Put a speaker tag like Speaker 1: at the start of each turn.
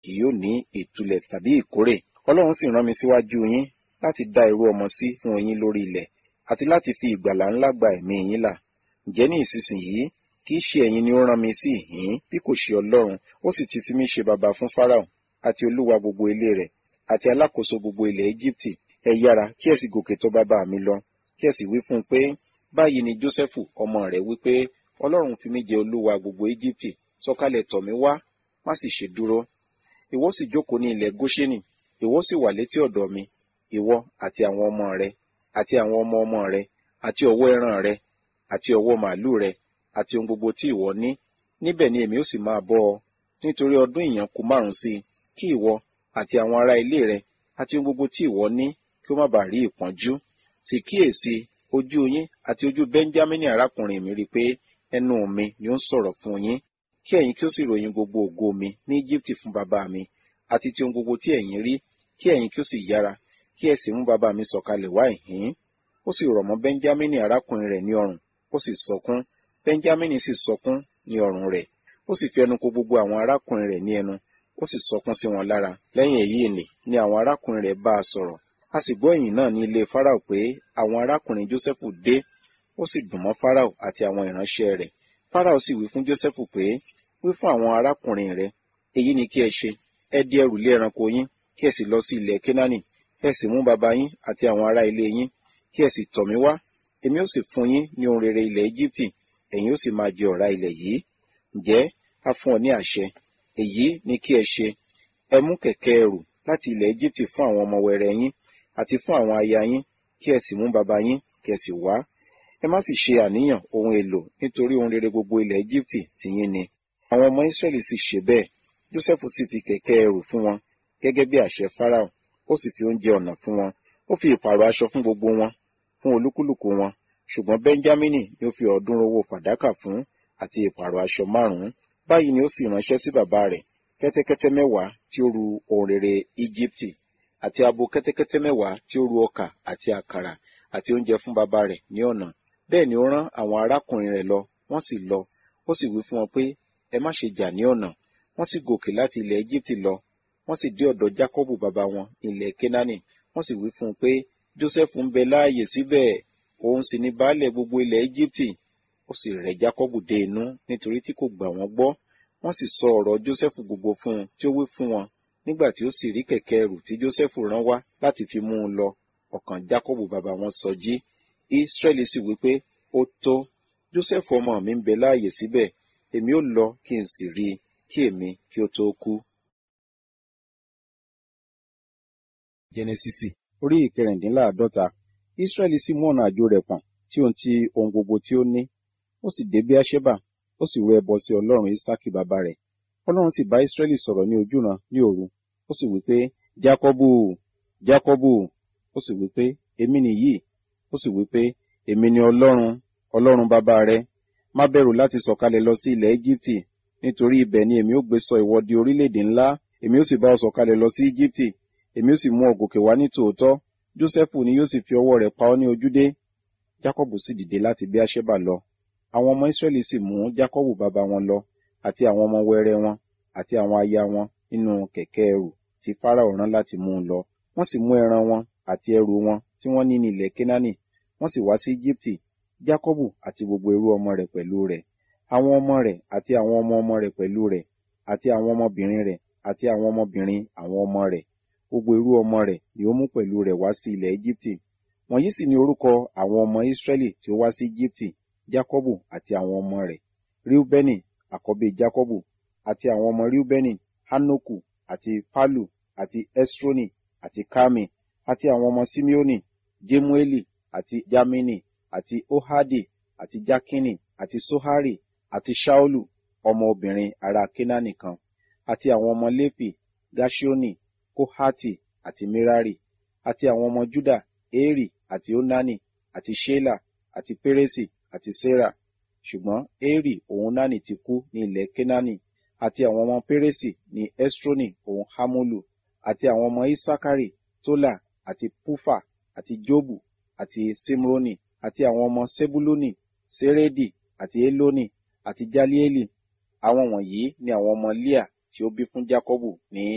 Speaker 1: kì yóò ní ìtúlẹ̀ tàbí ìkórè ọlọ́run sì rán mi síwájú yín láti dá irú ọmọ sí fún yín lórí ilẹ̀ àti láti fi ìgbàlà ńlá gba ẹ̀mí yín là ǹjẹ́ ní ìsinsìnyí kì í ṣe ẹ̀yin ni ó rán mi sí ìhín bí kò ṣe ọlọ́run ó sì ti fi mí ṣe baba fún Fáráò àti olúwa gbogbo ilé rẹ̀ àti alákòóso gbogbo ilẹ̀ Íjíbítì ẹ yára kí ẹ sì gòkè tọ̀ bàbá mi lọ kí ẹ sì wí fún un pé báyìí ni Jósẹ́fù ọmọ rẹ̀ wí pé ọlọ́run fi mí jẹ olúwa gbogbo Íjíbítì sọ̀kalẹ̀ tọ̀ mí wá má sì ṣe dúró ìwọ sì jókòó ní ilẹ̀ Góṣẹ́nì ìwọ sì wà létí ọ̀dọ̀ mi ìwọ àti àwọn ọmọ rẹ àti àwọn ọmọ ọmọ rẹ àti ọ̀wọ́ ẹran rẹ àti ọ̀wọ́ màálù rẹ àti ohun gbogbo tí ìwọ ní níbẹ̀ ni èmi ó sì máa bọ́ ọ nítorí ọdún ìyàn kù márùn sí i kí ìwọ àti àwọn ará ilé rẹ àti ohun gbogbo tí ìwọ ní kí ó má bàa rí ìpọ́njú sì kíyèsí ojú yín àti ojú Bẹ́ńjámínì arákùnrin mi rí i pé ẹnu mi ni ó ń sọ̀rọ̀ fún yín kí ẹ̀yin kí ó sì ròyìn gbogbo ògo mi ní Íjíbítì fún bàbá mi àti ti ohun gbogbo tí ẹ̀yin rí kí ẹ̀yin kí ó sì yára kí ẹ sì mú bàbá mi sọ̀kalẹ̀ wá ìhín ó sì rọ̀ mọ́ Bẹ́ńjámínì arákùnrin rẹ̀ ní ọrùn ó sì sọkún Bẹ́ńjámínì sì sọkún ní ọrùn rẹ̀ ó sì fi ẹnu kò gbogbo àwọn arákùnrin rẹ̀ ní ẹnu ó sì sọkún sí wọn lára lẹ́yìn èyí nì ni àwọn arákùnrin rẹ̀ bá a sọ̀rọ̀ a sì gbọ́ ìyìn náà ní ilé Fáráò pé àwọn arákùnrin Jósẹ́fù dé ó sì dùn mọ́ Fáráò àti àwọn ìránṣẹ́ rẹ̀ Fáráò sì wí fún Jósẹ́fù pé wí fún àwọn arákùnrin rẹ̀ èyí ni kí ẹ ṣe ẹ di ẹrù lé ẹranko yín kí ẹ sì lọ sí ilẹ̀ Kénáánì ẹ sì mú bàbá yín àti àwọn ará ilé yín kí ẹ sì tọ̀ mí wá èmi ó sì fún yín ní ohun rere ilẹ̀ Íjíbítì ẹ̀yin ó sì máa jẹ ọ̀rá ilẹ̀ yìí ǹjẹ́ a fún ọ ní àṣẹ èyí ni kí ẹ ṣe ẹ mú kẹ̀kẹ́ ẹrù láti ilẹ̀ Íjíbítì fún àwọn ọmọ wẹrẹ yín àti fún àwọn aya yín kí ẹ sì mú bàbá yín kí ẹ sì wá ẹ má sì ṣe àníyàn ohun èlò nítorí ohun rere gbogbo ilẹ̀ Íjíbítì tìyín ni àwọn ọmọ Ísírẹ́lì sì ṣe bẹ́ẹ̀ Jósẹ́fù sì fi kẹ̀kẹ́ ẹrù fún wọn gẹ́gẹ́ bí àṣẹ Fáráò ó sì fi oúnjẹ ọ̀nà fún wọn ó fi ìpààrọ̀ aṣọ fún gbogbo wọn fún olúkúlùkù wọn ṣùgbọ́n Bẹ́ńjámínì ni ó fi ọ̀ọ́dúnrún owó fàdákà fún àti ìpààrọ̀ aṣọ márùn-ún báyìí ni ó sì ránṣẹ́ sí bàbá rẹ̀ kẹ́tẹ́kẹ́tẹ́ mẹ́wàá tí ó ru ohun rere Íjíbítì àti abo kẹ́tẹ́kẹ́tẹ́ mẹ́wàá tí ó ru ọkà àti àkàrà àti oúnjẹ fún bàbá rẹ̀ ní ọ̀nà bẹ́ẹ̀ ni ó rán àwọn arákùnrin rẹ̀ lọ wọ́n sì lọ ó sì wí fún wọn pé ẹ má ṣe jà ní ọ̀nà wọ́n sì gòkè láti ilẹ̀ Íjíbítì lọ wọ́n sì dé ọ̀dọ̀ Jákọ́bù bàbá wọn ilẹ̀ Kénáánì wọ́n sì wí fún un pé Jósẹ́fù ń bẹ láàyè síbẹ̀ òun sì ní baálẹ̀ gbogbo ilẹ̀ Íjíbítì ó sì rẹ̀ Jákọ́bù dé inú nítorí tí kò gbà wọ́n gbọ́ wọ́n sì sọ ọ̀rọ̀ Jósẹ́fù gbogbo fún un tí ó wí fún wọn nígbà tí ó sì rí kẹ̀kẹ́ ẹrù tí Jósẹ́fù rán wá láti fi mú un lọ ọkàn Jákọ́bù bàbá wọn sọjí Ísírẹ́lì sì wí pé ó tó Jósẹ́fù ọmọ mi ń bẹ láàyè síbẹ̀ èmi ó lọ kí n sì rí i kí èmi kí ó tó kú. Jẹ́nẹ́sísì orí ìkẹrìndínláàádọ́ta Ísírẹ́lì sì mú ọ̀nà àjò rẹ̀ pọ̀n tí ohun ti ohun gbogbo tí ó ní ó sì dé Bíáṣẹ́bà ó sì rú ẹbọ sí Ọlọ́run Ísákì bàbá rẹ̀ Ọlọ́run sì bá Ísírẹ́lì sọ̀rọ̀ ní ojúran ní òru ó sì wí pé Jákọ́bù Jákọ́bù ó sì wí pé èmi nìyí ó sì wí pé èmi ni Ọlọ́run Ọlọ́run bàbá rẹ̀ má bẹ̀rù láti sọ̀kalẹ̀ lọ sí ilẹ̀ Íjíbítì nítorí ibẹ̀ ni èmi ó gbé sọ ìwọ di orílẹ̀-èdè ńlá èmi ó sì bá ọ sọ̀kalẹ̀ lọ sí Íjíbítì èmi ó sì mú ọ gòkè wá ní tòótọ́ Jósẹ́fù ni yóò sì fi ọwọ́ rẹ̀ pa ọ́ ní ojúdé Jákọ́bù sì dìde láti Bíáṣẹ́bà lọ àwọn ọmọ Ísírẹ́lì sì mú Jákọ́bù bàbá wọn lọ àti àwọn ọmọ wẹrẹ wọn àti àwọn aya wọn nínú kẹ̀kẹ́ ẹrù tí Fáráò rán láti mú un lọ wọ́n sì mú ẹran wọn àti ẹrù wọn tí wọ́n ní ní ilẹ̀ Kénáánì wọ́n sì wá sí Íjíbítì Jákọ́bù àti gbogbo ẹrú ọmọ rẹ̀ pẹ̀lú rẹ̀ àwọn ọmọ rẹ̀ àti àwọn ọmọ ọmọ rẹ̀ pẹ̀lú rẹ̀ àti àwọn ọmọbìnrin rẹ̀ àti àwọn ọmọbìnrin àwọn ọmọ rẹ̀ gbogbo ẹrú ọmọ rẹ̀ ni ó mú pẹ̀lú rẹ̀ wá sí ilẹ̀ Íjíbítì wọ̀nyí sì ni orúkọ àwọn ọmọ Ísírẹ́lì tí ó wá sí Íjíbítì Jákọ́bù àti àwọn ọmọ rẹ̀ Ríúbẹ́nì àkọ́bí Jákọ́bù àti àwọn ọmọ Ríúbẹ́nì Hánókù àti Pálù àti Ẹ́srónì àti Kámi àti àwọn ọmọ Síméónì Jémúélì àti Jámínì àti Óhádì àti Jákínì àti Sóhárì àti Ṣáólù ọmọ obìnrin ará Kénáánì kan àti àwọn ọmọ Léfì Gáṣíónì Kóhátì àti Mérárì àti àwọn ọmọ Júdà Érì àti Ónánì àti Ṣélà àti Pérésì àti Sérà ṣùgbọ́n Érì òun Nánì ti kú ní ilẹ̀ Kénáánì àti àwọn ọmọ Pérésì ní Ẹ́srónì òun Hámúlù àti àwọn ọmọ Ísákárì Tólà àti Púfà àti Jóbù àti Símrónì àti àwọn ọmọ Sébúlónì Sérédì àti Élónì àti Jáliélì àwọn wọ̀nyí ni àwọn ọmọ Líà tí ó bí fún Jákọ́bù ní